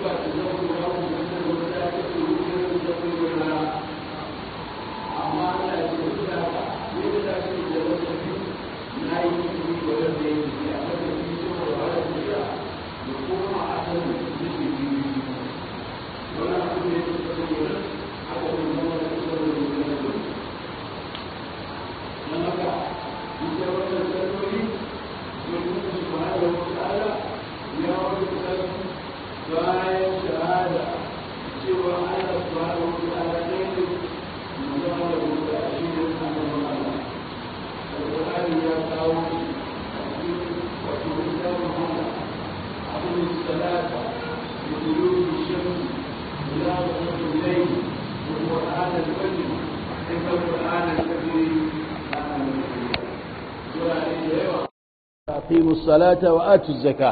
aqimu salata wa atu zaka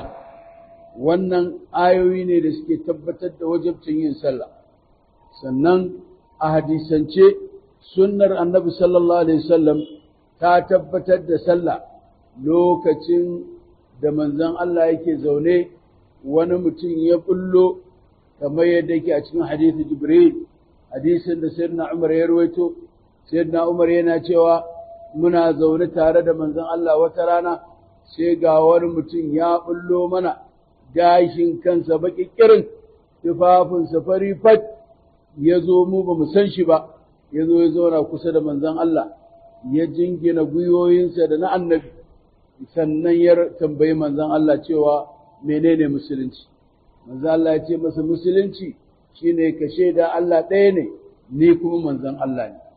wannan ayoyi ne da suke tabbatar da wajibcin yin sallah sannan a hadisance sunnar annabi sallallahu alaihi wasallam ta tabbatar da sallah lokacin da manzon Allah yake zaune wani mutum ya bullo kamar yadda yake a cikin hadisi Jibril hadisin da sayyidina Umar ya rawaito sayyidina Umar yana cewa muna zaune tare da manzon Allah wata rana sai ga wani mutum ya bullo mana gashin kansa baki kirin tufafinsa fari fat ya zo mu ba mu san shi ba ya zo ya zauna kusa da manzon Allah ya jingina gwiwoyinsa da na annabi sannan ya tambayi manzon Allah cewa menene musulunci manzon Allah ya ce masa musulunci shine ka shaida Allah ɗaya ne ni kuma manzon Allah ne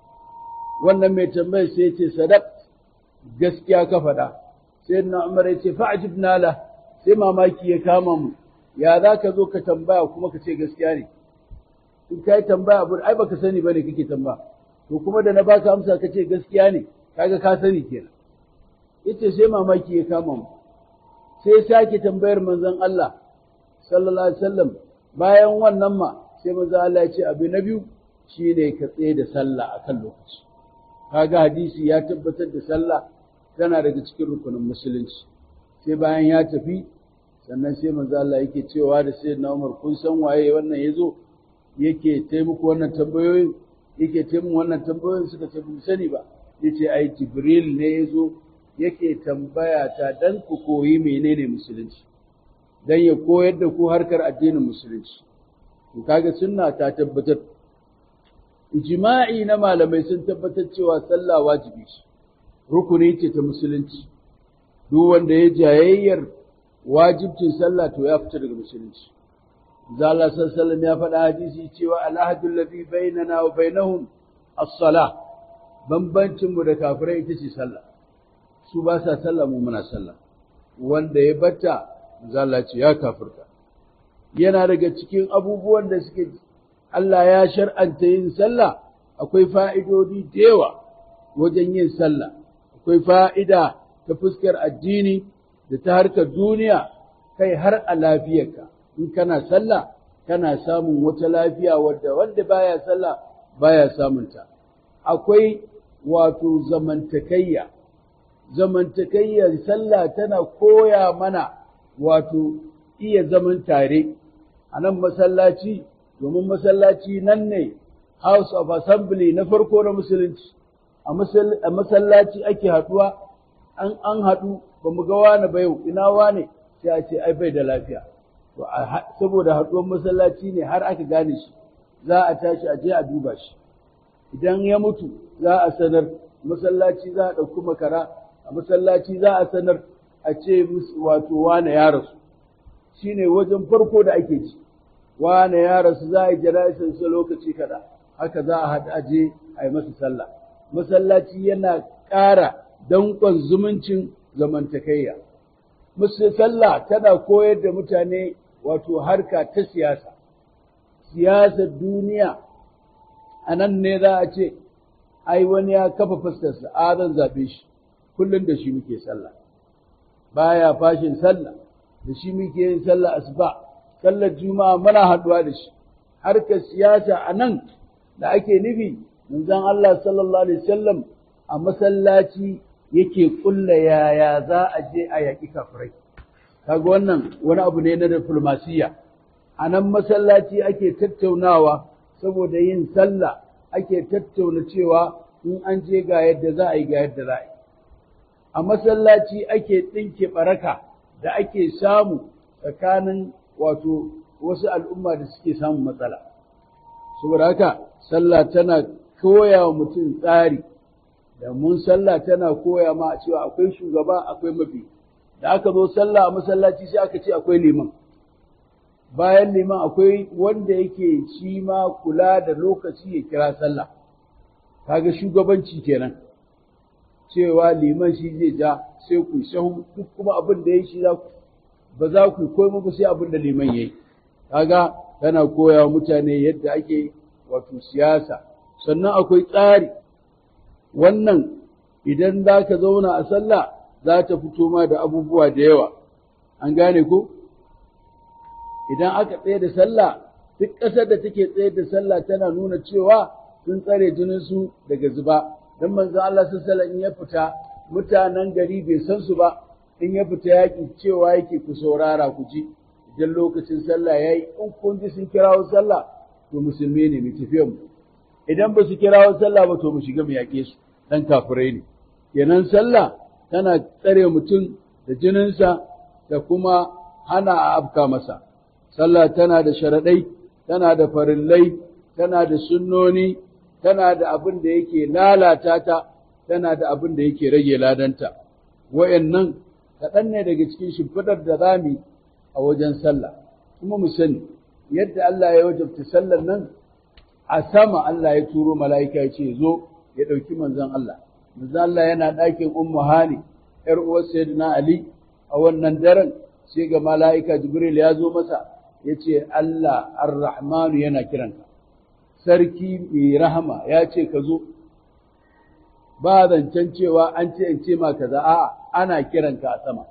wannan mai tambayar sai ya ce sadaq gaskiya ka faɗa sai na umar ya ce fa'ajibna la sai mamaki ya kama mu ya za ka zo ka tambaya kuma ka ce gaskiya ne in ka yi tambaya abu ai baka sani bane kake tambaya to kuma da na baka amsa ka ce gaskiya ne kaga ka sani kenan yace sai mamaki ya kama mu sai sake tambayar manzon Allah sallallahu alaihi wasallam bayan wannan ma sai manzon Allah ya ce abu na biyu shine ka tsaye da sallah akan lokaci kaga hadisi ya tabbatar da sallah tana daga cikin rukunin musulunci sai bayan ya tafi sannan sai manzo Allah yake cewa da sayyidina Umar kun san waye wannan yazo yake taimako wannan tambayoyin yake taimako wannan tambayoyin suka ce mun sani ba yace ai Jibril ne yazo yake tambaya ta dan ku koyi menene musulunci dan ya koyar da ku harkar addinin musulunci to kaga sunna ta tabbatar ijma'i na malamai sun tabbatar cewa sallah wajibi ce rukuni ce ta musulunci duk wanda ya jayayyar wajibcin sallah to ya fita daga musulunci Allah sallallahu ya faɗa hadisi cewa alahadul ladhi bainana wa bainahum as-salah bambancin mu da kafirai ita ce sallah su ba sa sallah mu muna sallah wanda ya batta Allah ce ya kafirta yana daga cikin abubuwan da suke Allah ya shar'anta yin sallah akwai fa'idodi da yawa wajen yin sallah akwai fa'ida ta fuskar addini da ta harkar duniya kai har a lafiyarka in kana sallah kana samun wata lafiya wadda wanda baya sallah baya samunta akwai wato zamantakayya zamantakayya sallah tana koya mana wato iya zaman tare a nan masallaci domin masallaci nan ne house of assembly na farko na musulunci a masallaci ake haɗuwa an an haɗu ba mu ga wani ba yau ina wane sai a ce ai bai da lafiya to saboda haɗuwar masallaci ne har aka gane shi za a tashi a je a duba shi idan ya mutu za a sanar masallaci za a ɗauki makara a masallaci za a sanar a ce wato wane ya rasu shine wajen farko da ake ci wane ya rasu za a yi jana'isar sa lokaci kaɗa haka za a haɗu a je a yi masa sallah masallaci yana ƙara danƙon zumuncin zamantakayya. Sallah tana koyar da mutane wato harka ta siyasa, siyasar duniya a nan ne za a ce, ai wani ya kafa fuskarsa, a zan zaɓe shi, kullum da shi muke sallah. Baya fashin sallah, da shi muke yin sallah asuba, sallar juma'a muna haɗuwa da shi. Harkar siyasa a nan da ake nufi, manzon Allah sallallahu Alaihi wasallam a masallaci yake kulla yaya za a je a yaƙi kafirai kaga wannan wani abu ne na diplomasiya a nan masallaci ake tattaunawa saboda yin sallah ake tattauna cewa in an je ga yadda za a yi ga yadda za a yi a masallaci ake ɗinke ɓaraka da ake samu tsakanin wato wasu al'umma da suke samun matsala saboda haka sallah tana koya wa mutum tsari da mun sallah tana koya ma a cewa akwai shugaba akwai mafi da aka zo sallah a masallaci sai aka ce akwai liman bayan liman akwai wanda yake shi ma kula da lokaci ya kira sallah kaga shugabanci kenan cewa liman shi zai ja sai ku shahu duk kuma abin da ya shi za ku ba za ku koyi ba sai abin da liman yayi kaga tana koya wa mutane yadda ake wato siyasa sannan akwai tsari wannan idan za ka zauna a sallah za ta fito ma da abubuwa da yawa an gane ko idan aka tsaye da sallah duk ƙasar da take tsaye da sallah tana nuna cewa sun tsare jininsu daga zuba don manzon Allah sallallahu in ya fita mutanen gari bai san su ba in ya fita yaƙi cewa yake ku saurara ku ji idan lokacin sallah yayi in kun ji sun kirawo sallah to musulmi ne mu tafiya mu idan ba su kirawo sallah ba to mu shiga mu yaƙe su dan kafirai ne kenan sallah tana tsare mutum da jininsa da kuma hana a afka masa sallah tana da sharaɗai tana da farillai tana da sunnoni tana da abin da yake lalata ta tana da abin da yake rage ladanta wayannan kaɗan ne daga cikin shimfiɗar da zami a wajen sallah kuma mu sani yadda Allah ya wajabta sallar nan a sama Allah ya turo mala'ika ya ce zo ya ɗauki manzon Allah manzon Allah yana ɗakin ummu hani ‘yar uwar sayyidina Ali a wannan daren sai ga mala'ika Jibril ya zo masa ya ce Allah ar-Rahmanu yana kiranka sarki mai rahama ya ce ka zo ba zancen cewa an ce in ce ma kaza a'a ana kiranka a sama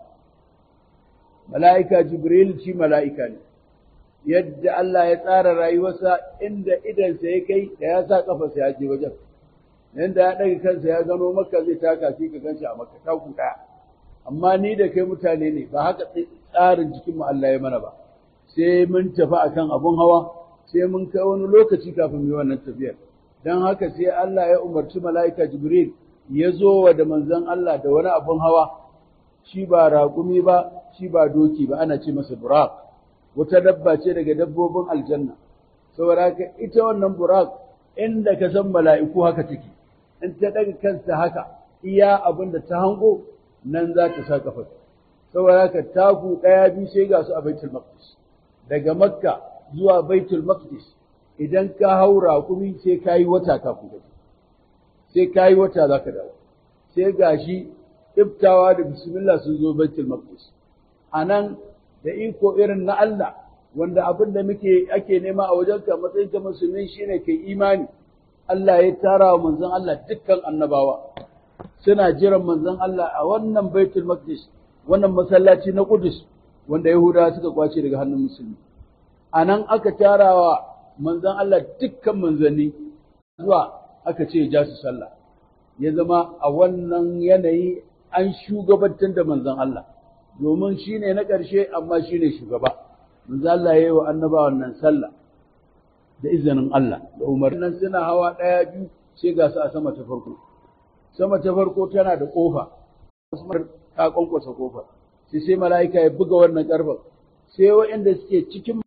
mala'ika jibril shi mala'ika ne yadda Allah ya tsara rayuwarsa inda idansa ya kai da ya sa kafarsa ya je wajen yadda ya ɗaga kansa ya gano maka zai taka shi ka ganshi a maka taku ɗaya amma ni da kai mutane ne ba haka tsarin jikinmu Allah ya mana ba sai mun tafi akan abun hawa sai mun kai wani lokaci kafin mu yi wannan tafiyar dan haka sai Allah ya umarci mala'ika Jibril ya zo wa da manzon Allah da wani abun hawa shi ba raƙumi ba shi ba doki ba ana ce masa buraq wata dabba ce daga dabbobin aljanna saboda haka ita wannan buraq inda ka san mala'iku haka take in ta daga kansa haka iya abin da ta hango nan za ta sa kafa saboda haka taku ɗaya biyu sai ga su a baitul maqdis daga makka zuwa baitul maqdis idan ka haura kuma sai ka yi wata kafin gaji sai ka yi wata za ka dawo sai gashi iftawa da bismillah sun zo baitul maqdis a nan da iko irin na Allah wanda abin da muke ake nema a wajen ka matsayin ka musulmi shine kai imani Allah ya tara wa manzon Allah dukkan annabawa suna jiran manzon Allah a wannan baitul maqdis wannan masallaci na Qudus wanda Yahudawa suka kwace daga hannun musulmi a nan aka tarawa manzon Allah dukkan manzanni zuwa aka ce ja su sallah ya zama a wannan yanayi an shugabantar da manzon Allah domin shi ne na ƙarshe amma shi ne shugaba manzon Allah ya yi wa annaba wannan sallah da izinin Allah da umarnin suna hawa ɗaya biyu sai ga su a sama ta farko sama ta farko tana da ƙofa ta kwankwasa ƙofar sai sai mala'ika ya buga wannan ƙarfin sai waɗanda suke cikin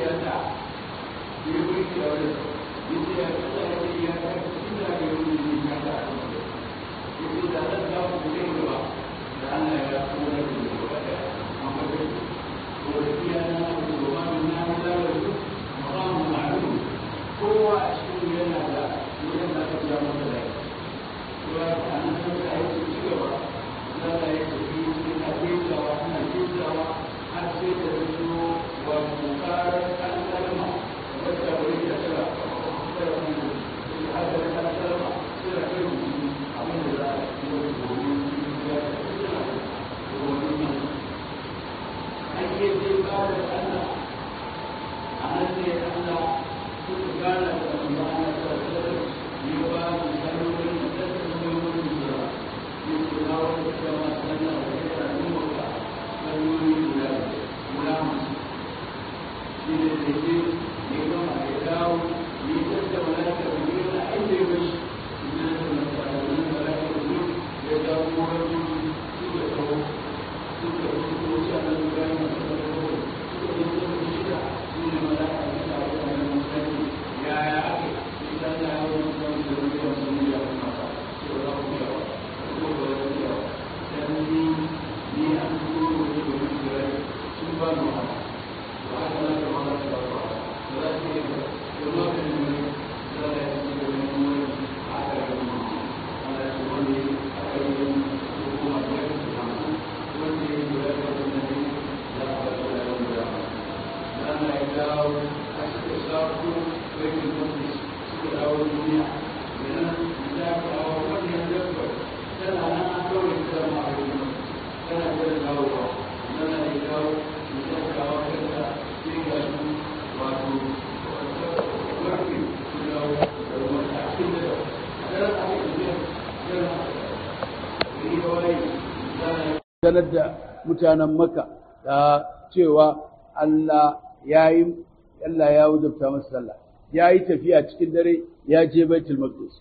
sanar da mutanen maka da cewa Allah ya yi Allah ya wajabta masa sallah ya yi tafiya cikin dare ya je baitul maqdis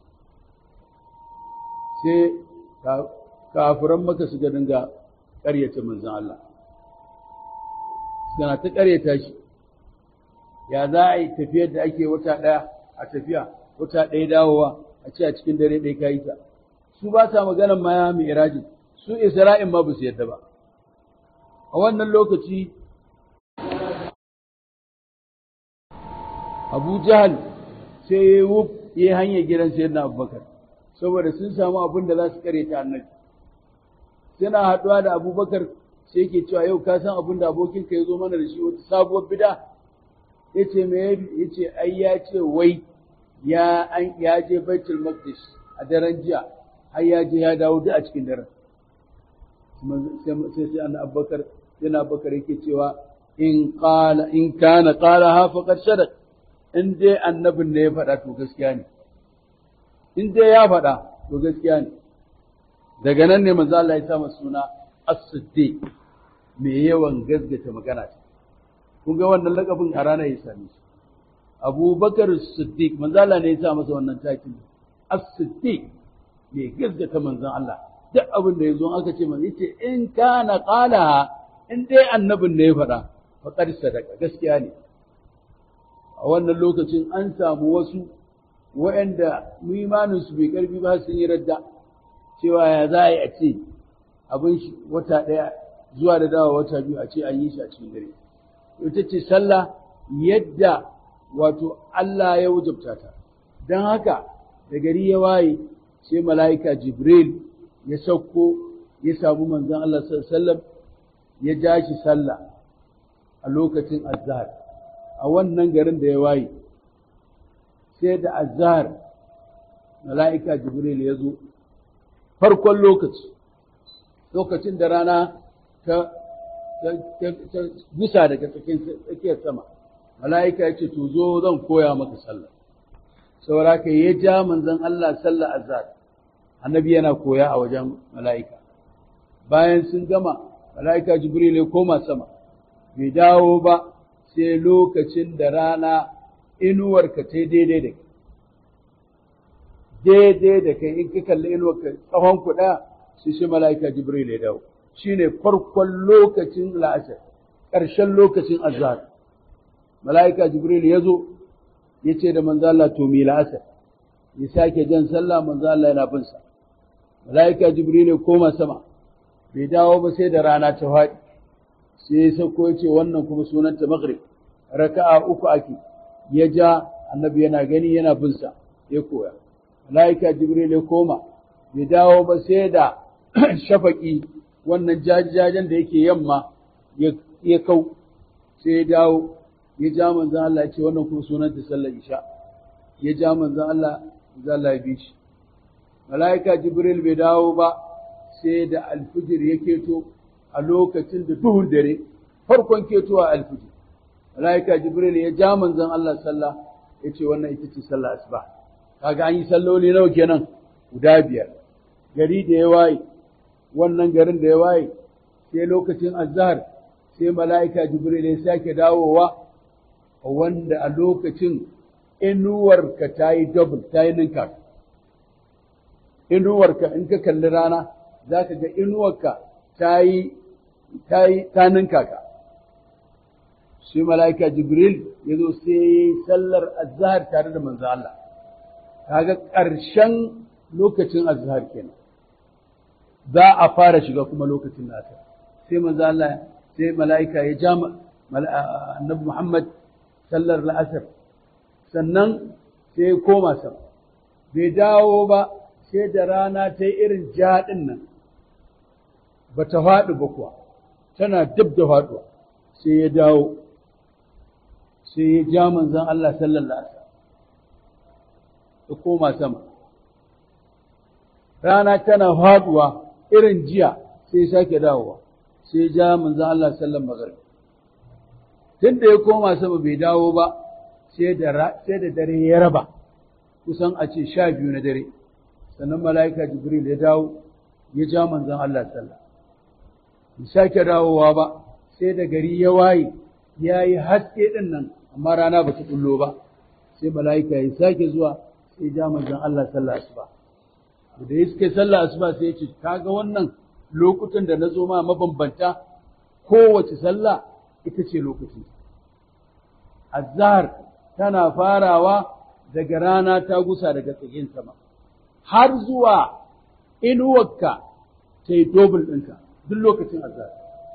sai kafiran maka suka dinga ƙaryata manzon Allah suna ta ƙaryata shi ya za a yi tafiyar da ake wata ɗaya a tafiya wata ɗaya dawowa a ce a cikin dare ɗaya ka yi ta su ba sa maganar ma ya mai irajin su Isra'in ma ba su yadda ba. A wannan lokaci, Abu Jahal sai ya yi wuf ya yi hanyar gidan sayar na Abubakar, saboda sun samu abin da za su kare ta annabi. Suna haɗuwa da Abubakar sai ke cewa yau ka san abin da abokinka ya zo mana da shi wata sabuwar bida. Ya ce me ya ce ai ya ce wai ya je Baitul Maqdis a daren jiya har ya je ya dawo duk a cikin daren. sai sai an abubakar yana abubakar yake cewa in qala in kana qala ha faqad sadaq in dai annabin ne ya faɗa to gaskiya ne in dai ya faɗa to gaskiya ne daga nan ne manzo Allah ya sa masa suna as-siddiq mai yawan gasgata magana ce kun ga wannan lakabin a ranar ya same shi Abubakar Siddiq manzo Allah ne ya sa masa wannan takin as-siddiq mai gasgata manzon Allah duk abin da ya zo aka ce mai yace in kana qala in dai annabin ne ya faɗa faqad sadaka gaskiya ne a wannan lokacin an samu wasu waɗanda imanin su bai karfi ba sun yi radda cewa ya za a yi a ce abin shi wata ɗaya zuwa da dawa wata biyu a ce an yi shi a cikin dare ita ce sallah yadda wato Allah ya wajabta ta don haka da gari ya waye sai mala'ika Jibril ya sauko ya samu manzon Allah sallallahu ya ja shi sallah a lokacin azhar a wannan garin da ya waye sai da azhar mala'ika Jibril ya zo farkon lokaci lokacin da rana ta gusa daga tsakiyar sama mala'ika ya ce to zo zan koya maka sallah saboda ka ya ja manzon Allah sallah azhar annabi yana koya a wajen mala'ika bayan sun gama mala'ika jibril ya koma sama bai dawo ba sai lokacin da rana inuwarka ta daidai da kai daidai da kai in ka kalli inuwarka tsawon kuɗa sai shi mala'ika jibril ya dawo shine farkon lokacin la'asar ƙarshen lokacin azhar mala'ika jibril ya zo ya ce da manzo Allah to mi la'asar ya sake jan sallah manzo Allah yana bin sa mala'ika jibril ya koma sama bai dawo ba sai da rana ta faɗi sai ya sauko ya ce wannan kuma sunanta maghrib raka'a uku ake ya ja annabi yana gani yana bin sa ya koya mala'ika jibril ya koma bai dawo ba sai da shafaki wannan jajajen da yake yamma ya kau sai ya dawo ya ja manzan Allah ya ce wannan kuma sunan ta sallar isha ya ja manzan Allah manzan Allah ya bi shi mala'ika jibril bai dawo ba sai da alfijir ya keto a lokacin da duhun dare farkon ketowa alfijir mala'ika jibril ya ja manzan Allah sallah ya ce wannan ita ce sallah asuba kaga an yi salloli nawa kenan guda biyar gari da ya waye wannan garin da ya waye sai lokacin azhar sai mala'ika jibril ya sake dawowa wanda a lokacin inuwarka ta yi double ta yi ninka inuwarka in ka kalli rana za ka ga inuwarka ta yi ta ninka ka shi mala'ika jibril ya zo sai sallar azhar tare da manzo Allah kaga ƙarshen lokacin azhar kenan za a fara shiga kuma lokacin nasa sai manzo Allah sai mala'ika ya ja annabi Muhammad sallar la'asar sannan sai ya koma sama bai dawo ba sai da rana ta yi irin jaɗin nan ba ta faɗi ba kuwa tana dab da faɗuwa sai ya dawo sai ya ja manzan Allah sallar la'asar ya koma sama rana tana faɗuwa irin jiya sai sake dawowa sai ja manzan Allah sallar magharib tun da ya koma sama bai dawo ba sai da dare ya raba kusan a ce sha biyu na dare sannan mala'ika jibril ya dawo ya ja manzan Allah sallah bai sake dawowa ba sai da gari ya waye ya yi haske ɗin nan amma rana ba ta kullo ba sai mala'ika ya sake zuwa sai ja manzan Allah sallah asuba da ya suke sallah asuba sai ya ce kaga wannan lokutan da na zo ma mabambanta kowace sallah ita ce lokacin azhar tana farawa daga rana ta gusa daga tsakin sama har zuwa inuwarka ta yi dobul ɗinka duk lokacin azhar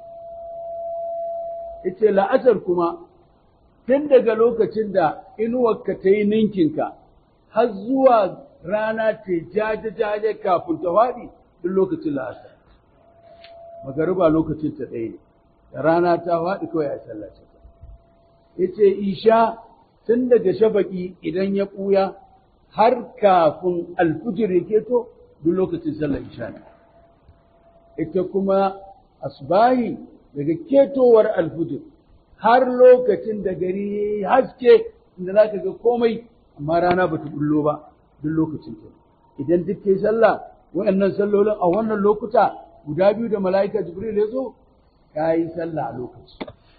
ita la'asar kuma tun daga lokacin da inuwarka ta yi ninkinka har zuwa rana ta jaje-jaje kafin ta faɗi duk lokacin la'asar magariba lokacin ta ɗaya ne da rana ta faɗi kawai a sallace ta yace isha tun daga shafaki idan ya ɓuya har kafin alfujir ya keto duk lokacin sallar isha ne ita kuma asbahi daga ketowar alfujir har lokacin da gari ya yi haske inda za ka ga komai amma rana ba ta bullo ba duk lokacin ta idan duk kai sallah waɗannan sallolin a wannan lokuta guda biyu da mala'ika jibril ya zo ka yi sallah a lokaci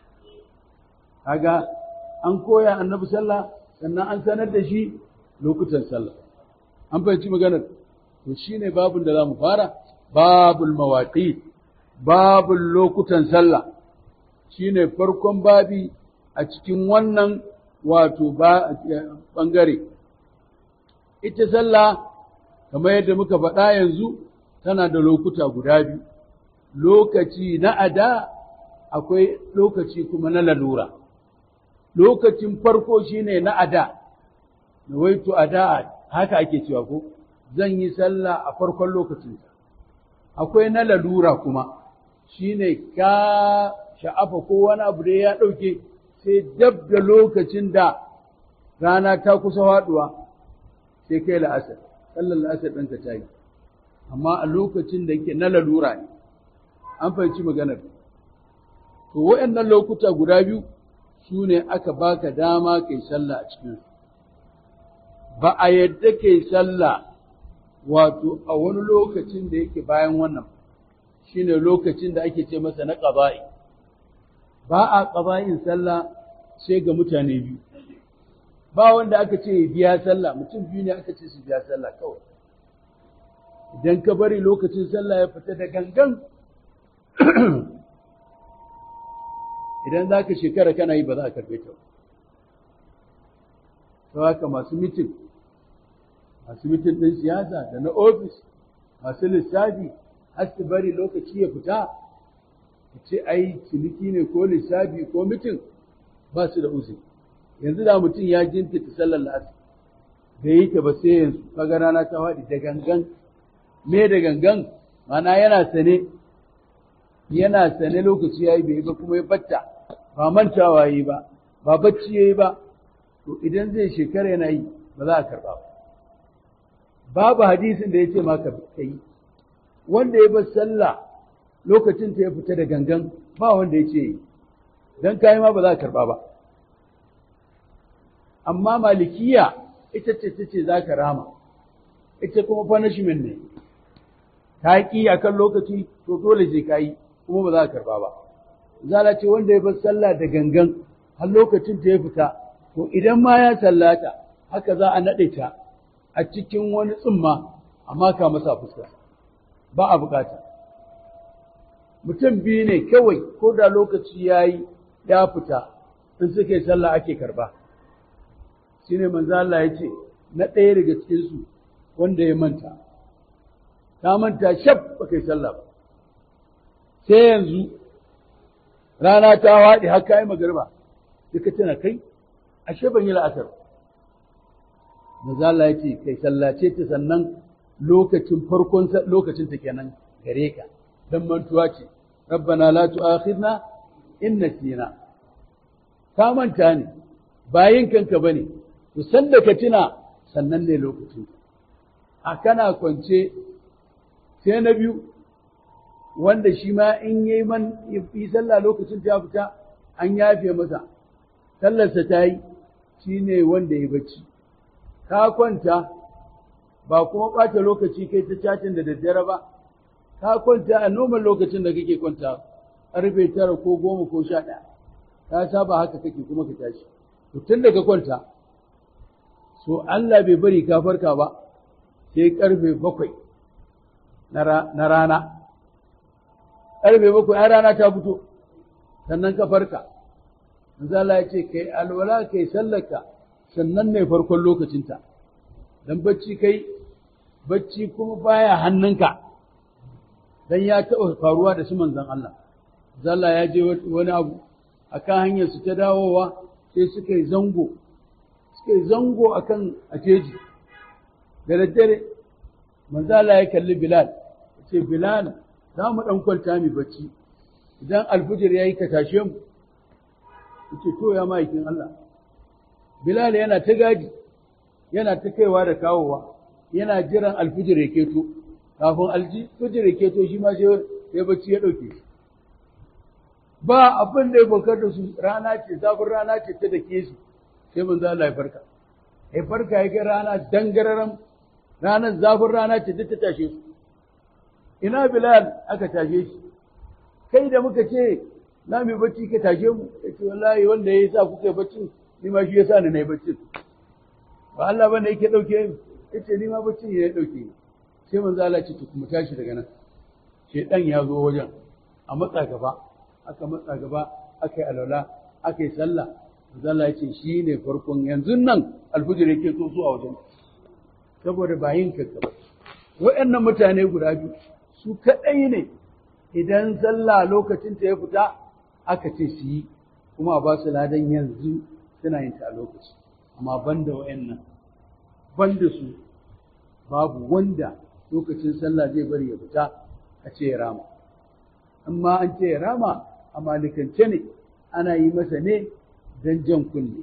kaga an koya annabi sallah sannan an sanar da shi lokutan sallah an fahimci maganar to shine babun da zamu fara babul mawaqit babul lokutan sallah shine farkon babi a cikin wannan wato bangare ita sallah kamar yadda muka faɗa yanzu tana da lokuta guda biyu lokaci na ada akwai lokaci kuma na lalura lokacin farko shine na ada nawaitu ada haka ake cewa ko zan yi sallah a farkon lokacinsa akwai na lalura kuma shine ka sha'afa ko wani abu da ya ɗauke sai dab da lokacin da rana ta kusa faɗuwa sai kai la'asar sallar la'asar ɗinka ta yi amma a lokacin da yake na lalura ne an fahimci maganar to waɗannan lokuta guda biyu su ne aka baka dama kai sallah a cikinsu ba a yadda kai sallah wato a wani lokacin da yake bayan wannan shine lokacin da ake ce masa na ƙaba'i ba a ƙaba'in sallah sai ga mutane biyu ba wanda aka ce biya sallah mutum biyu ne aka ce su biya sallah kawai idan ka bari lokacin sallah ya fita da gangan idan za ka shekara kana yi ba za a karbe ta ta haka masu mitin masu mitin ɗin siyasa da na ofis masu lissafi har su bari lokaci ya fita ce ai ciniki ne ko lissafi ko mitin ba su da uzuri yanzu da mutum ya jinkita sallar la'asar da yi ta ba sai yanzu kaga rana ta faɗi da gangan me da gangan mana yana sane yana sane lokaci yayi bai ba kuma ya batta ba mantawa yi ba ba bacci yayi ba to idan zai shekara yana yi ba za a karba ba babu hadisin da ya ce maka kai wanda ya bar sallah lokacin ta ya fita da gangan ba wanda ya ce yi dan kai ma ba za a karba ba amma malikiya ita ce ta ce za ka rama ita kuma punishment ne ta ƙi a kan lokaci to dole sai ka yi kuma ba za ka karba ba zala ce wanda ya bar sallah da gangan har lokacin ta ya fita to idan ma ya sallata haka za a naɗe ta a cikin wani tsumma amma ka masa fuska ba a bukata mutum biyu ne kawai ko da lokaci ya yi ya fita in suka yi sallah ake karba shine manzo Allah ya ce na ɗaya daga cikinsu wanda ya manta ta manta shaf ba kai sallah ba sai yanzu rana ta waɗe har kayi magarba sai ka tana kai ashe ban yi la'asar manzo Allah ya ce kai sallace ta sannan lokacin farkon lokacin ta kenan gare ka dan mantuwa ce rabbana la tu'akhidna in nasina ka manta ne bayin kanka bane to sanda ka tuna sannan ne lokacin a kana kwance sai na biyu wanda shi ma in yi man yi sallah lokacin ta fita an yafe masa sallarsa ta yi shi ne wanda ya bacci ka kwanta ba kuma ɓata lokaci kai ta cacin da daddare ba ka kwanta a noman lokacin da kake kwanta ƙarfe tara ko goma ko sha ɗaya ka saba haka kake kuma ka tashi to tun da ka kwanta so Allah bai bari ka farka ba sai karfe bakwai na rana karfe bakwai ai rana ta fito sannan ka farka manzo Allah ya ce kai alwala kai sallaka sannan ne farkon lokacinta dan bacci kai bacci kuma baya hannunka dan ya taɓa faruwa da su manzon Allah zalla ya je wani abu akan hanyar su ta dawowa sai suka yi zango suka yi zango a kan ajeji da daddare manzala ya kalli bilal ya ce bilal za mu ɗan kwanta mai bacci idan alfijir ya yi ka tashe mu ya ce to ya ma'aikin Allah bilal yana ta gadi yana ta kaiwa da kawowa yana jiran alfijir ya keto kafin alfijir ya keto shi ma sai bacci ya ɗauke shi ba abin da ya bakar da su rana ce zafin rana ce ta da ke su sai manzo Allah ya farka ya farka ya ga rana dangararan ranar zafin rana ce duk ta tashe su ina Bilal aka tashe shi kai da muka ce na mai bacci ka tashe mu ya ce wallahi wanda ya sa kuka bacci ni ma shi ya sa ni na yi bacci ba Allah bane yake dauke ni ya ce ni ma bacci ne ya dauke ni sai manzo Allah ce to kuma tashi daga nan shedan ya zo wajen a matsa gaba aka matsa gaba aka yi alwala aka yi sallah Allah ya ce shi ne farkon yanzu nan alfijir yake so zuwa wajen saboda ba yin kanka ba waɗannan mutane guda biyu su kaɗai ne idan sallah lokacin ta ya fita aka ce su yi kuma ba su ladan yanzu suna yin ta a lokaci amma banda waɗannan banda su babu wanda lokacin sallah zai bari ya fita a ce ya rama amma an ce ya rama a malikance ne ana yi masa ne don jan kunne.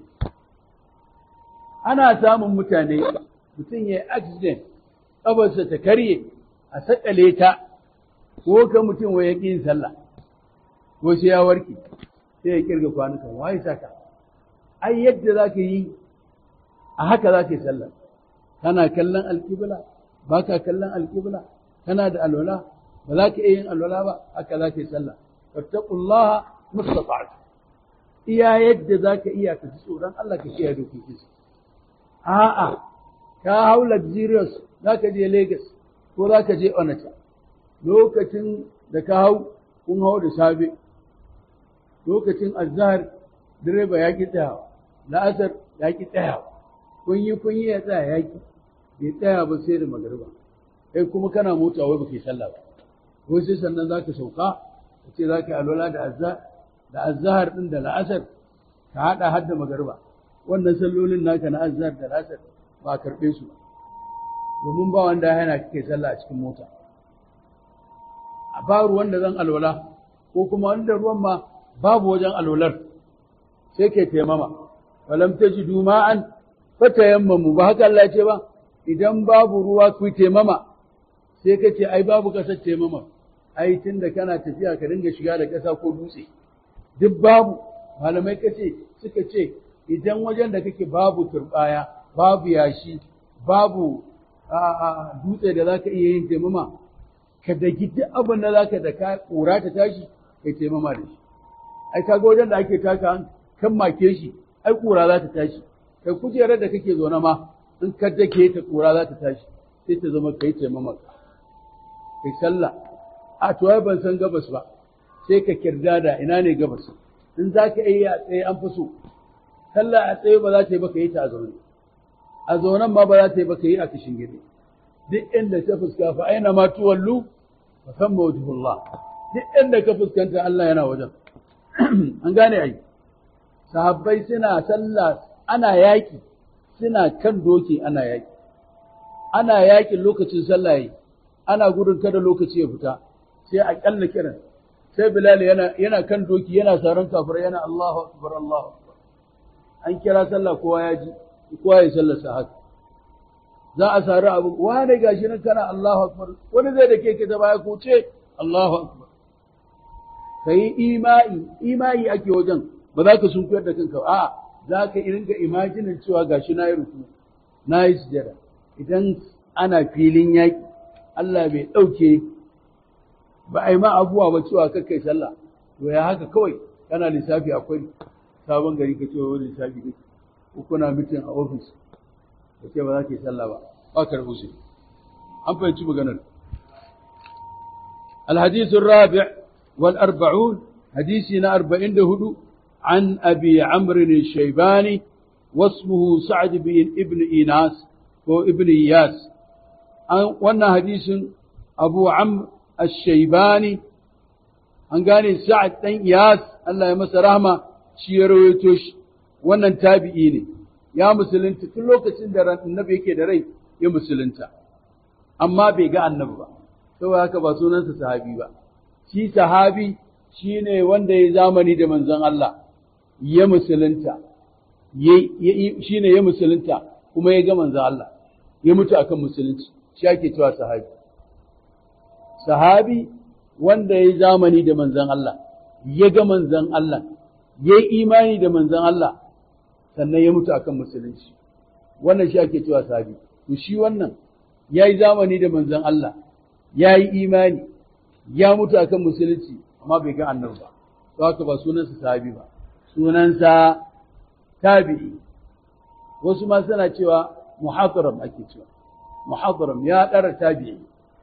Ana samun mutane, mutum ya yi accident, ƙabarsa ta karye, a saƙale ta, ko ka mutum wa ya yin sallah, ko sai ya warke, sai ya kirga kwanukan, waye saka. Ai, yadda za ka yi, a haka za ka yi sallah. Kana kallon alƙibla, ba ka kallon alƙibla, kana da alwala, ba za ka iya yin alwala ba, haka za ka yi sallah. Fattakullaha mustata'atu. iya yadda za ka iya ka ji tsoron Allah ka kiyaye dokokin su. A'a, ka hau luxurious za ka je Lagos ko za ka je Onitsha. Lokacin da ka hau, kun hau da safe. Lokacin azhar direba ya ki tsayawa, la'asar ya ki tsayawa. kun yi kun yi ya tsaya yaki bai tsaya ba sai da magariba kai kuma kana mota wai baka yi sallah ba ko sai sannan zaka sauka ka ce zaka alwala da azza da azhar din da la'asar ka hada har da magariba wannan sallolin naka na azhar da la'asar ba karbe su ba domin ba wanda ya hana kake sallah a cikin mota a ba ruwan da zan alwala ko kuma wanda ruwan ma babu wajen alwalar sai ke taimama falam tajidu ma'an fatayammamu ba haka Allah ce ba idan babu ruwa ku taimama sai ka ce ai babu kasar taimama ai tunda kana tafiya ka dinga shiga da kasa ko dutse duk babu malamai kace suka ce idan wajen da kake babu turbaya babu yashi babu dutse da zaka iya yin taimama ka dagi duk abin da zaka da ka kura ta tashi kai taimama da shi ai kaga wajen da ake taka kan make shi ai kura za ta tashi kai kujerar da kake zaune ma in ka dake ta kura za ta tashi sai ta zama kai taimama kai sallah a to ai ban san gabas ba sai ka kirda da ina ne gabas in za ka yi a tsaye an fi so sallah a tsaye ba za ta yi ba ka yi ta a zaune a zaunen ma ba za ta yi ba ka yi a kishin gidi duk inda ta fuska fa aina ma tuwallu fa san mawjibullah duk inda ka fuskanta Allah yana wajen an gane ai sahabbai suna sallah ana yaki suna kan doki ana yaki ana yakin lokacin sallah yi ana gudun kada lokaci ya fita sai a kyalla kiran sai Bilal yana yana kan doki yana saran kafir yana Allahu akbar Allahu akbar an kira sallah kowa ya ji kowa ya sallar sa haka za a sari abu wani gashi nan kana Allahu akbar wani zai da ke ta baya ko ce Allahu akbar kai imai imai ake wajen ba za ka sunkuyar da kanka a'a za ka ringa imajinin cewa gashi na yi ruku na yi sujada idan ana filin yaƙi Allah bai ɗauke ba a yi ma abubuwa ba cewa kakai sallah to ya haka kawai kana lissafi akwai sabon gari ka cewa wani lissafi kake ko kuna mitin a ofis ka ce ba za ka yi sallah ba ba ka rabu an fahimci maganar الحديث الرابع والأربعون حديثنا أربعين هدو عن أبي عمرو الشيباني واسمه سعد بن ابن إيناس وابن إياس وانا حديث أبو عمرو الشيباني an gane sa'ad ɗan iyas Allah ya masa rahama shi ya rawaito shi wannan tabi'i ne ya musulunta tun lokacin da annabi yake da rai ya musulunta amma bai ga annabi ba saboda haka ba sunansa sahabi ba shi sahabi shine wanda ya zamani da manzon Allah ya musulunta shine ya musulunta kuma ya ga manzon Allah ya mutu akan musulunci shi ake cewa sahabi sahabi wanda ya zamani da manzan Allah, ya ga manzan Allah, ya yi imani da manzan Allah, sannan ya mutu akan musulunci. Wannan shi ake cewa sahabi. To shi wannan ya yi zamani da manzan Allah, ya yi imani, ya mutu akan musulunci, amma bai ga annabi ba. To haka ba sunansa sahabi ba, sunansa tabi'i. Wasu ma suna cewa muhadaram ake cewa. Muhadaram ya ɗara tabi'i.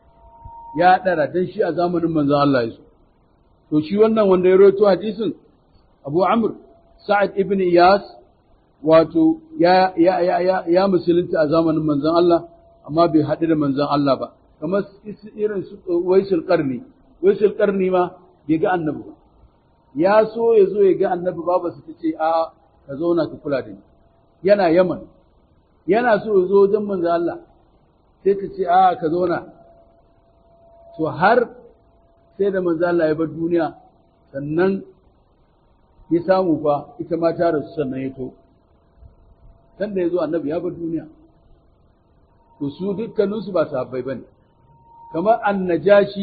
ya ɗara don shi a zamanin manzon Allah ya so. To shi wannan wanda ya roto hadisin Abu Amr Sa'ad ibn Iyas wato ya, ya, ya, ya, ya musulunta a zamanin manzon Allah amma bai haɗu da manzon Allah ba. Kamar irin waisul ƙarni, waisul ƙarni ma bai ga annabi ba. Ya so ya zo ya ga annabi ba ba su ta ce a ka zauna ka kula da ni. Yana Yaman, yana so ya zo wajen manzon Allah sai ta ce a ka zauna to har sai da manzo Allah ya bar duniya sannan ya samu fa ita ma ta rasu sannan ya to dan da yazo annabi ya bar duniya to su dukkanin su ba sahabbai bane kamar annajashi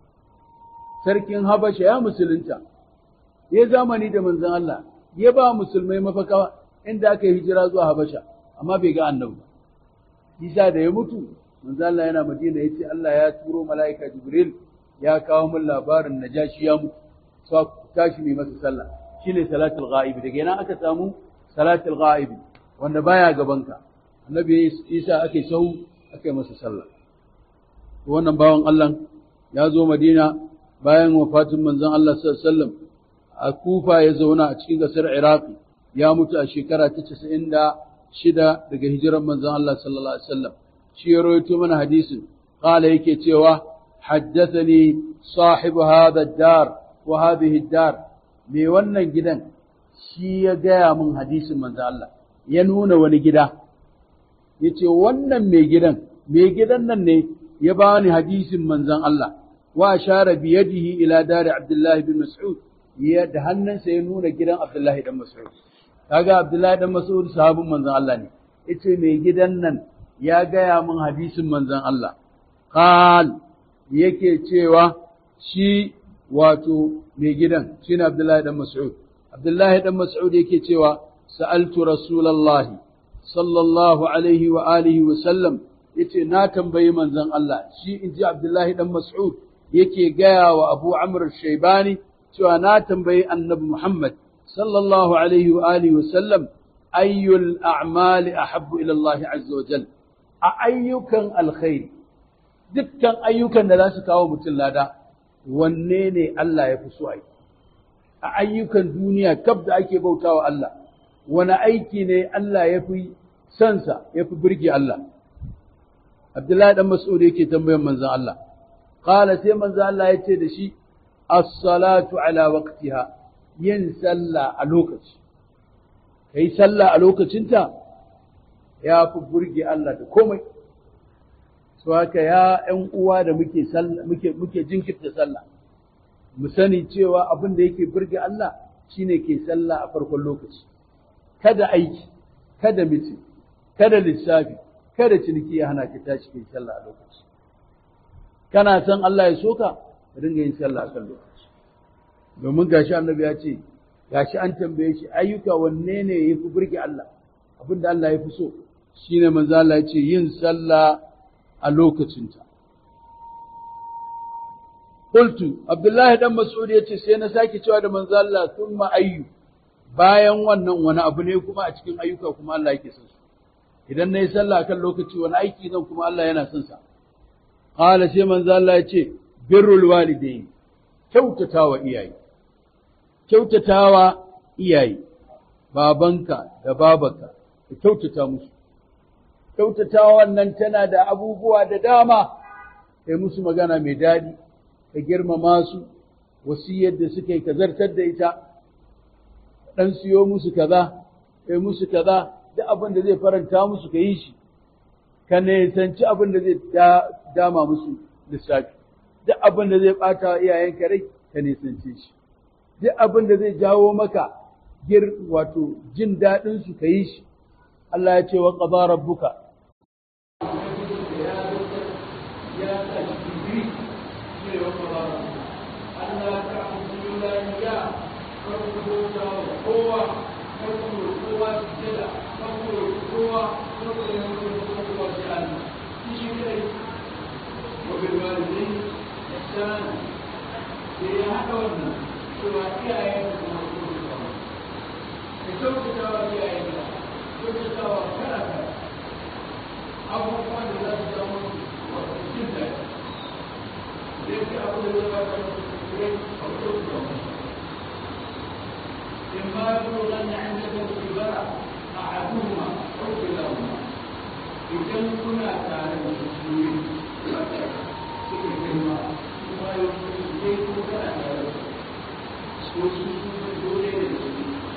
sarkin habasha ya musulunta ya zamani da manzon Allah ya ba musulmai mafaka inda aka yi hijira zuwa habasha amma bai ga annabi ba Isa da ya mutu manzo Allah yana Madina yace Allah ya turo mala'ika Jibril ya kawo min labarin Najashi ya mutu sa tashi mai masa sallah shine salatul ghaib daga yana aka samu salatul ghaib wanda baya gabanka annabi Isa ake sau ake masa sallah to wannan bawan Allah ya zo Madina bayan wafatin manzon Allah sallallahu alaihi wasallam a Kufa ya zauna a cikin gasar Iraki ya mutu a shekara ta shida daga hijiran manzon Allah sallallahu alaihi wasallam shi ya rawaito mana hadisin qala yake cewa haddathani sahibu hadha ad-dar wa hadhihi ad-dar me wannan gidan shi ya gaya min hadisin manzon Allah ya nuna wani gida yace wannan mai gidan mai gidan nan ne ya bani hadisin manzon Allah wa ashara bi yadihi ila dari Abdullah bin Mas'ud ya da hannunsa ya nuna gidan Abdullah dan Mas'ud kaga Abdullah dan Mas'ud sahabin manzon Allah ne yace mai gidan nan ya gaya min hadisin manzon Allah qal yake cewa shi wato mai gidan shine Abdullah dan Mas'ud Abdullah dan Mas'ud yake cewa sa'altu Rasulullahi sallallahu alaihi wa alihi wa sallam yace na tambayi manzon Allah shi inji Abdullahi dan Mas'ud yake gaya wa Abu Amr Shaybani cewa na tambayi Annabi Muhammad sallallahu alaihi wa alihi wa sallam ayyul a'mali ahabbu ila Allah azza wa jal a ayyukan alkhairi dukkan ayyukan da za su kawo mutum lada wanne ne Allah ya fi so ai a ayyukan duniya kaf da ake bautawa Allah wani aiki ne Allah ya fi sansa ya fi birge Allah Abdullahi dan Mas'ud yake tambayan manzon Allah qala sai manzon Allah ya ce da shi as-salatu ala waqtiha yin sallah a lokaci kai sallah a lokacinta ya fi burge Allah da komai so haka ya ƴan uwa da muke sallah muke muke jinkirta sallah mu sani cewa abin da yake burge Allah shine ke sallah a farkon lokaci kada aiki kada miti kada lissafi kada ciniki ya hana ki tashi kai sallah a lokaci kana san Allah ya soka ka dinga yin sallah a kan lokaci domin gashi annabi ya ce gashi an tambaye shi ayyuka wanne ne ya fi burge Allah abinda Allah ya fi so shine manzo Allah ya ce yin sallah a lokacinta qultu abdullahi dan mas'ud ya ce sai na sake cewa da manzo Allah thumma ayyu bayan wannan wani abu ne kuma a cikin ayyuka kuma Allah yake son su idan nayi sallah kan lokaci wani aiki zan kuma Allah yana son sa qala sai manzo Allah ya ce birrul walidain kyautatawa iyaye kyautatawa iyaye babanka da babanka ka kyautata musu kyautatawa wannan tana da abubuwa da dama kai musu magana mai daɗi ka girmama su wasiyar da suka yi ka zartar da ita dan siyo musu kaza kai musu kaza duk abin da zai faranta musu ka yi shi ka nisanci abin da zai dama musu lissafi duk abin da zai bata wa iyayenka rai ka nisance shi duk abin da zai jawo maka gir wato jin daɗin su ka yi shi Allah ya ce wa qada rabbuka وبالوالدين إحسانا في هذا والناس سواء إياه كسوف تسوى إياه كنت تسوى كذا كذا أبو قال لا تسوى جدا ليس أبو لا تسوى إما يبلغن عندك الكبار أحدهما أو كلاهما idan kuna tare da su ne suka girma kuma yau su ne ko kana tare da su su su dole da su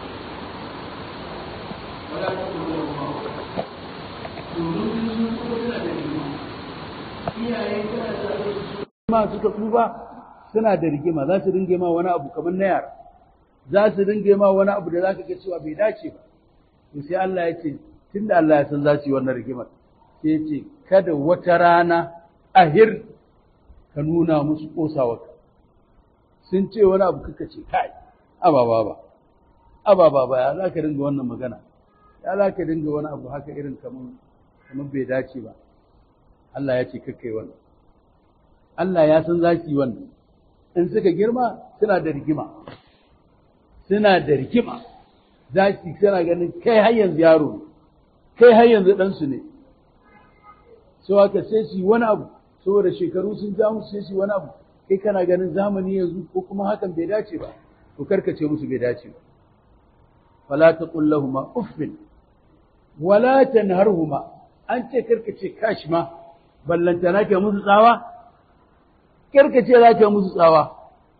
wala ta kuma ma domin sun kuma suna da rigima iyaye kana tare da su ma suka tsufa suna da rigima za su dinga ma wani abu kamar na yara za su dinga ma wani abu da za ka ga cewa bai dace ba to sai Allah ya ce tunda Allah ya san za su yi wannan rigimar sai ce kada wata rana ahir ka nuna musu ƙosawarka sun ce wani abu kaka ce kai ababa ba ababa ba ya za ka dinga wannan magana ya za ka dinga wani abu haka irin kamar bai dace ba Allah ya ce kakkai wannan Allah ya san za su yi wannan in suka girma suna da rigima suna da rigima za su suna ganin kai har yanzu yaro ne kai har yanzu ɗansu ne sau haka sai su yi wani abu saboda shekaru sun ja musu sai su yi wani abu kai kana ganin zamani yanzu ko kuma hakan bai dace ba to karkace musu bai dace ba fala taqul lahumu uffin wala tanharhuma an ce karka ce kashi ma ballantana ke musu tsawa karka ce za ka musu tsawa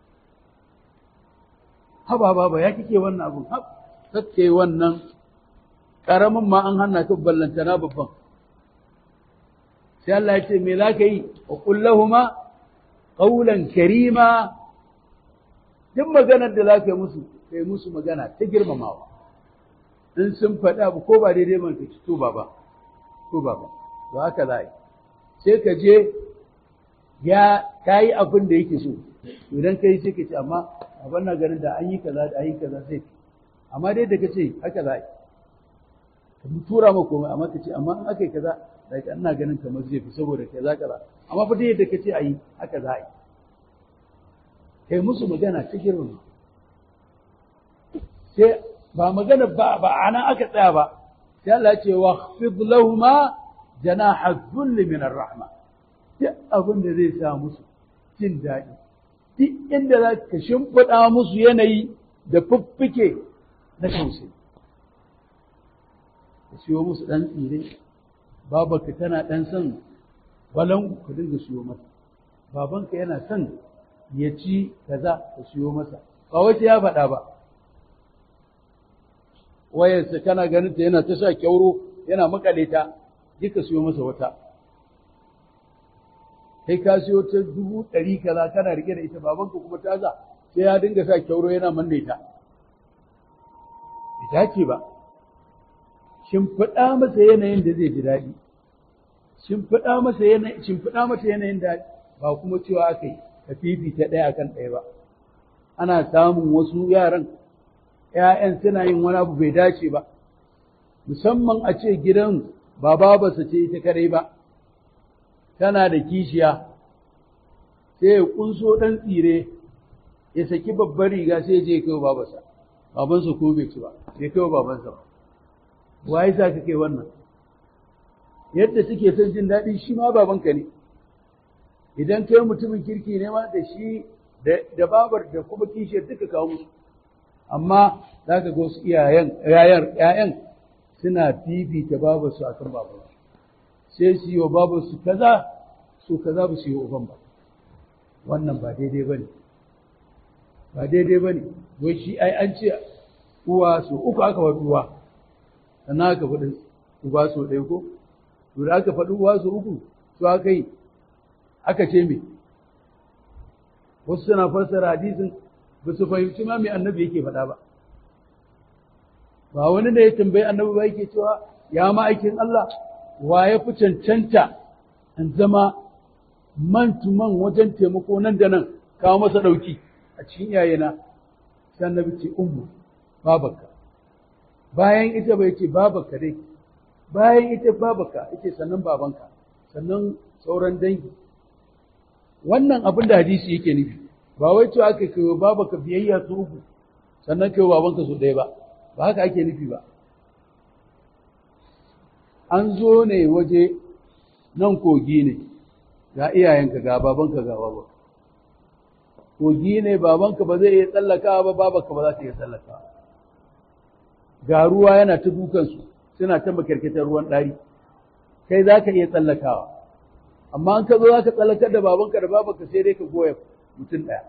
haba baba ya kike wannan abun hab kake wannan karamin ma an hana ka ballantana babban sai Allah ya ce me za ka yi wa kullahuma qawlan karima duk maganar da za ka yi musu kai musu magana ta girmamawa in sun faɗi abu ko ba daidai man ka ci to baba to baba to haka za yi sai ka je ya ka yi abin da yake so idan ka yi sai ka ce amma abin na ganin da an yi kaza da an yi kaza sai amma dai da ka ce haka za yi ka tura ma komai amma ka ce amma in aka yi kaza da ina ganin kamar zai fi saboda kaza kaza amma fa dai da ka ce a yi haka za yi kai musu magana ta girma sai ba magana ba ba ana aka tsaya ba sai Allah ya ce wa khfid lahumma janaha dhulli min ar-rahma duk abin da zai sa musu jin daɗi duk inda za ka shimfiɗa musu yanayi da fiffike na tausayi ka siyo musu ɗan tsire babanka tana ɗan son balan ka dinga siyo masa babanka yana son ya ci kaza ka siyo masa ba wata ya faɗa ba wayarsa kana ganin ta yana ta sa kyauro yana makale ta duka siyo masa wata kai ka siyo ta dubu ɗari kaza kana rike da ita babanka kuma ta za sai ya dinga sa kyauro yana manne ta ita ce ba shimfiɗa masa yanayin da zai ji daɗi shimfiɗa masa yanayin shimfiɗa masa yanayin da ba kuma cewa aka yi ka fifita ɗaya akan ɗaya ba ana samun wasu yaran ‘ya'yan suna yin wani abu bai dace ba musamman a ce gidan ba babarsa ce ita kadai ba tana da kishiya sai ya kunso ɗan tsire ya saki babbar riga sai ya je ya kai babarsa babansa ko bai ci ba bai kai babansa ba waye sa ka kai wannan yadda suke son jin daɗi shi ma babanka ne idan kai mutumin kirki ne ma da shi da babar da kuma kishiyar duka kawo musu amma za ka ga wasu iyayen ‘ya'yan suna fifita babarsu a kan babarsu sai su yi wa babarsu kaza su kaza ba su yi wa uban ba wannan ba daidai ba ne ba daidai ba ne wai shi ai an ce uwa su uku aka faɗi uwa sannan aka faɗi uba su ɗaya ko to da aka faɗi uwa su uku su aka yi aka ce me wasu suna fassara hadisin ba su fahimci ma me annabi yake faɗa ba ba wani da ya tambayi annabi ba yake cewa ya ma'aikin Allah wa ya fi cancanta in zama man to man wajen taimako nan da nan kawo masa ɗauki a cikin iyayena sai annabi ce ummu babaka bayan ita bai ce babaka dai bayan ita babaka yake sannan babanka sannan sauran dangi wannan abin da hadisi yake nufi ba wai cewa aka kai babaka biyayya su uku sannan kai babanka su ɗaya ba ba haka ake nufi ba an zo ne waje nan kogi ne ga iyayenka ga babanka ga babanka kogi ne babanka ba zai iya tsallakawa ba babanka ba za ta iya tsallakawa ga ruwa yana ta dukansu suna ta makarkatar ruwan ɗari kai za ka iya tsallakawa amma an ka zo za ka tsallakar da babanka da babanka sai dai ka goya mutum ɗaya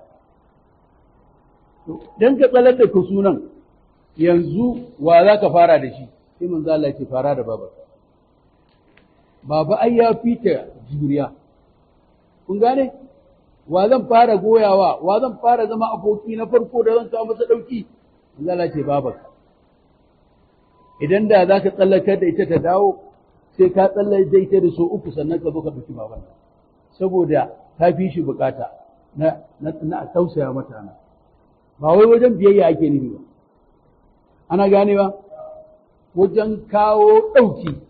don ka tsallar da ka sunan yanzu wa za ka fara da shi sai manzo Allah ce fara da babanka baba ai ya fita juriya kun gane wa zan fara goyawa wa zan fara zama aboki na farko da zan kawo masa dauki manzo Allah ce babanka idan da za ka tsallakar da ita ta dawo sai ka tsallake da ita da so uku sannan ka zo ka ɗauki baban saboda ta fi shi bukata na na tausaya mata na ba wai wajen biyayya ake nufi ba ana ganewa wajen kawo ɗauki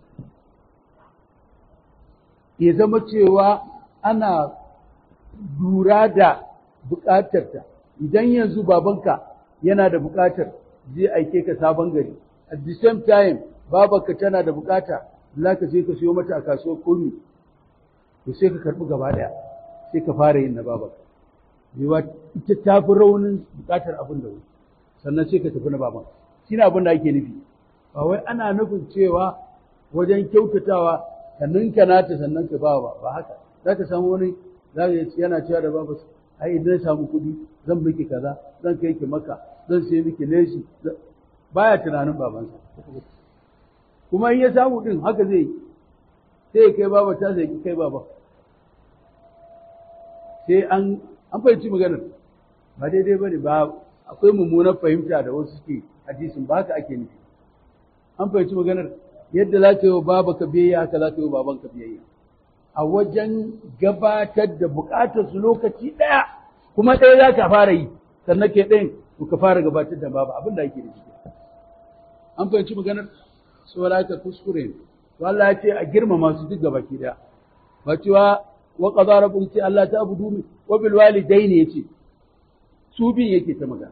ya zama cewa ana lura da bukatarta idan yanzu babanka yana da bukatar zai aike ka sabon gari at the same time babanka tana da bukata za ka je ka siyo mata a kasuwar kurmi to sai ka karbi gaba daya sai ka fara yin na babanka yawa ita ta fi raunin bukatar abin da wuri sannan sai ka tafi na baban shi ne abin da ake nufi ba wai ana nufin cewa wajen kyautatawa ka ninka nata sannan ka ba ba ba haka za ka samu wani za ka yana cewa da babu ai idan na samu kuɗi zan miki kaza zan kai ki maka zan sai miki leshi baya tunanin babansa kuma in ya samu din haka zai yi sai ya kai baba ta sai kai baba sai an an fahimci maganar ba daidai ba ne ba akwai mummunar fahimta da wasu suke hadisin ba haka ake nufi an fahimci maganar yadda za ka yi wa baba ka biyayya haka za ka yi wa baban ka biyayya a wajen gabatar da bukatar su lokaci ɗaya kuma ɗaya za ka fara yi sannan ke ɗayan to ka fara gabatar da baba abin da ake da shi an fahimci maganar saboda haka kuskure ne to Allah ya ce a girmama su duk gaba ki ɗaya ba cewa wa qadara rabbuka ce Allah ta abudu wa bil walidaini yace su bin yake ta magana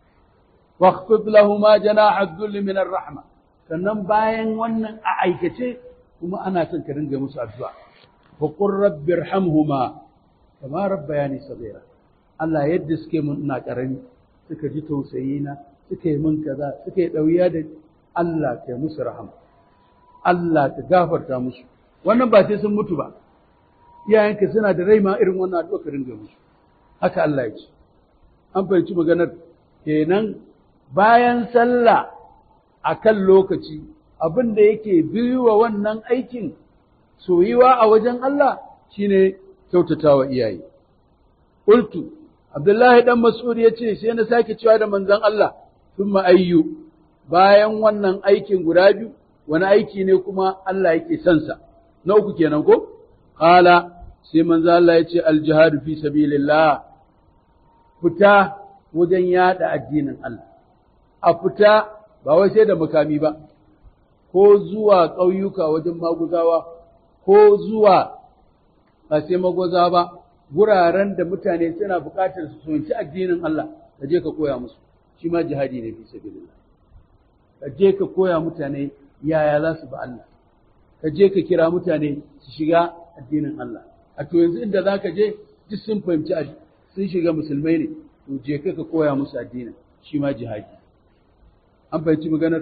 واخفض لهما جناح الذل من الرحمه sannan bayan wannan a aikace kuma ana son ka dinga musu addu'a wa qur rabbi irhamhuma kama rabbayani saghira Allah yadda suke mun ina karami suka ji tausayi na suka yi mun kaza suka yi dauya da Allah ka musu rahama Allah ka gafarta musu wannan ba sai sun mutu ba iyayenka suna da rai ma irin wannan addu'a ka dinga musu haka Allah ya ce an fahimci maganar kenan bayan sallah a kan lokaci abin da yake biyu wa wannan aikin soyuwa a wajen Allah shine kyautatawa iyaye. Ultu, Abdullahi ɗan Mas'ud ya ce, sai na sake cewa da manzon Allah, sun ayyu bayan wannan aikin guda biyu, wani aiki ne kuma Allah yake sansa. Na uku kenan ko? Kala, sai manzon Allah ya ce, aljihadu fi sabilillah fita wajen yada addinin Allah. A fita ba wai sai da makami ba, ko zuwa ƙauyuka wajen maguzawa, ko zuwa ba sai maguza ba, guraren da mutane suna buƙatar su sonci addinin Allah, ka je ka koya musu, shi ma jihadi ne fi sabilillah. Ka je ka koya mutane yaya za su ba Allah, ka je ka kira mutane su shiga addinin Allah. A to yanzu inda za ka je, duk sun fahimci sun shiga musulmai ne, to je ka ka koya musu addinin, shi ma jihadi. an fahimci maganar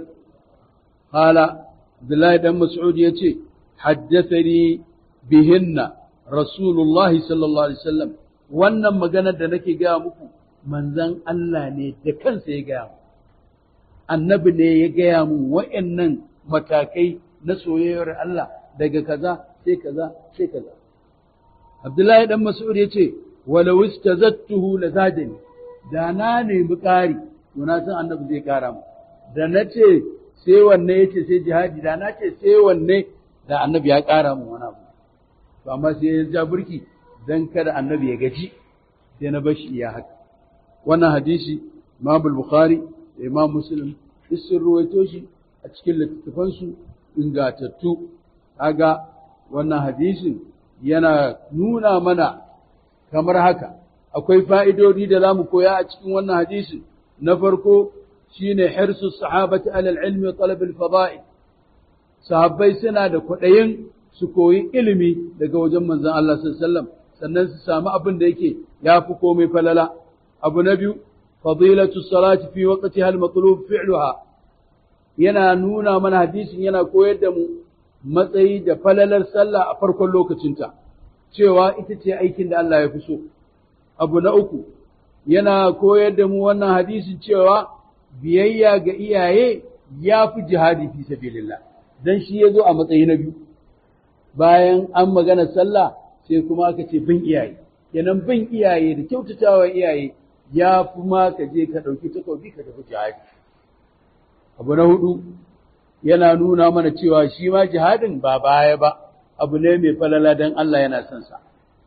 hala Abdullahi dan Mas'ud ya ce haddathani bihinna Rasulullah sallallahu alaihi wasallam wannan maganar da nake gaya muku manzon Allah ne da kansa ya gaya mu annabi ne ya gaya mu wa'annan matakai na soyayyar Allah daga kaza sai kaza sai kaza Abdullahi dan Mas'ud ya ce walau istazattuhu lazadani da na nemi ƙari to na san annabi zai ƙara mu da na ce sai wanne ya ce sai jihadi da na ce sai wanne da annabi ya ƙara mu wani abu to amma sai ya ja burki dan kada annabi ya gaji sai na bashi iya haka wannan hadisi Imam Bukhari da Imam Muslim duk sun ruwaito shi a cikin littattafansu ingatattu kaga wannan hadisin yana nuna mana kamar haka akwai fa'idodi da za mu koya a cikin wannan hadisin na farko shine hirsu sahabati alal ilmi wa talab al fada'i sahabbai suna da kwaɗayin su koyi ilimi daga wajen manzon Allah sallallahu alaihi wasallam sannan su samu abin da yake yafi komai falala abu na biyu fadilatu salati fi waqtiha al matlub fi'luha yana nuna mana hadisin yana koyar da mu matsayi da falalar sallah a farkon lokacinta cewa ita ce aikin da Allah ya fi so abu na uku yana koyar da mu wannan hadisin cewa biyayya ga iyaye ya fi jihadi fi sabilillah dan shi ya zo a matsayi na biyu bayan an magana sallah sai kuma aka ce bin iyaye kenan bin iyaye da kyautatawa iyaye ya fi ma ka je ka ɗauki takobi ka tafi jihadi abu na hudu yana nuna mana cewa shi ma jihadin ba baya ba abu ne mai falala dan Allah yana son sa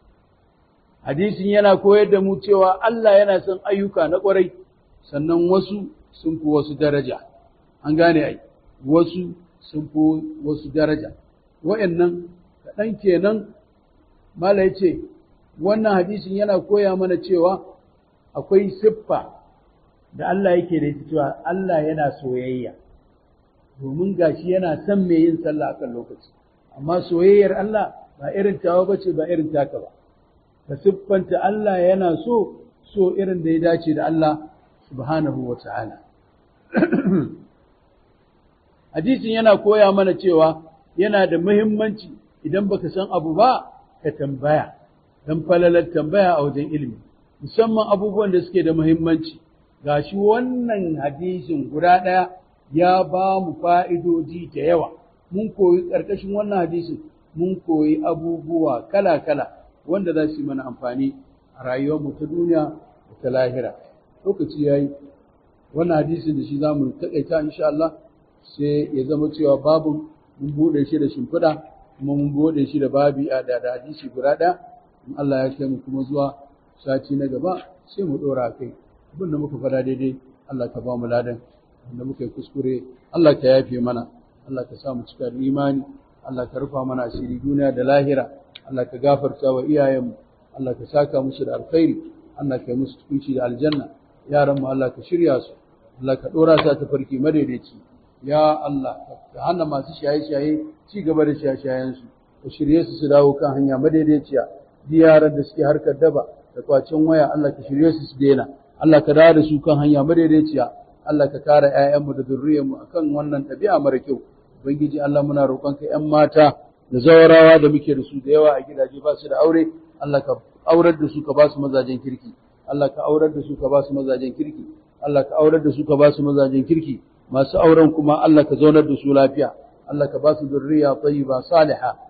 hadisin yana koyar da mu cewa Allah yana son ayyuka na ƙwarai sannan wasu sun fi wasu daraja an gane ai wasu sun fi wasu daraja wa'annan kaɗan kenan mala ya ce wannan hadisin yana koya mana cewa akwai siffa da Allah yake da ita cewa Allah yana soyayya domin gashi yana son mai yin sallah akan lokaci amma soyayyar Allah ba irin tawa bace ba irin taka ba ka siffanta Allah yana so so irin da ya dace da Allah subhanahu wa ta'ala. Hadisin yana koya mana cewa yana da muhimmanci idan baka san abu ba ka tambaya dan falalar tambaya a wajen ilimi musamman abubuwan da suke da muhimmanci gashi wannan hadisin guda ɗaya ya ba mu fa'idodi da yawa mun koyi ƙarƙashin wannan hadisin mun koyi abubuwa kala-kala wanda za su yi mana amfani a rayuwarmu ta duniya da ta lahira lokaci ya yi wannan hadisin da shi za mu taƙaita insha Allah sai ya zama cewa babu mun buɗe shi da shimfiɗa kuma mun buɗe shi da babi a da hadisi guda ɗaya in Allah ya kai mu kuma zuwa sati na gaba sai mu ɗora kai abin da muka faɗa daidai Allah ka ba mu ladan da muka yi kuskure Allah ka yafe mana Allah ka sa mu cika da imani Allah ka rufa mana asiri duniya da lahira Allah ka gafarta wa iyayenmu Allah ka saka musu da alkhairi Allah ka yi musu tukunci da aljanna yaran mu Allah ka shirya su Allah ka dora su ta farki madaidaici ya Allah ka hana masu shaye-shaye ci gaba da shaye-shayen su ka shirye su su dawo kan hanya madaidaiciya yaran da suke harkar daba da kwacin waya Allah ka shirye su su daina Allah ka dawo da su kan hanya madaidaiciya Allah ka kare ƴaƴanmu da zurriyarmu akan wannan ɗabi'a mara kyau ubangiji Allah muna roƙonka ƴan mata da zawarawa da muke da su da yawa a gidaje ba su da aure Allah ka aurar da su ka ba su mazajen kirki Allah ka aurar da su ka ba su mazajen kirki Allah ka aurar da su ka ba su mazajen kirki masu auren kuma Allah ka zaunar da su lafiya Allah ka ba su zurriya tayyiba salihah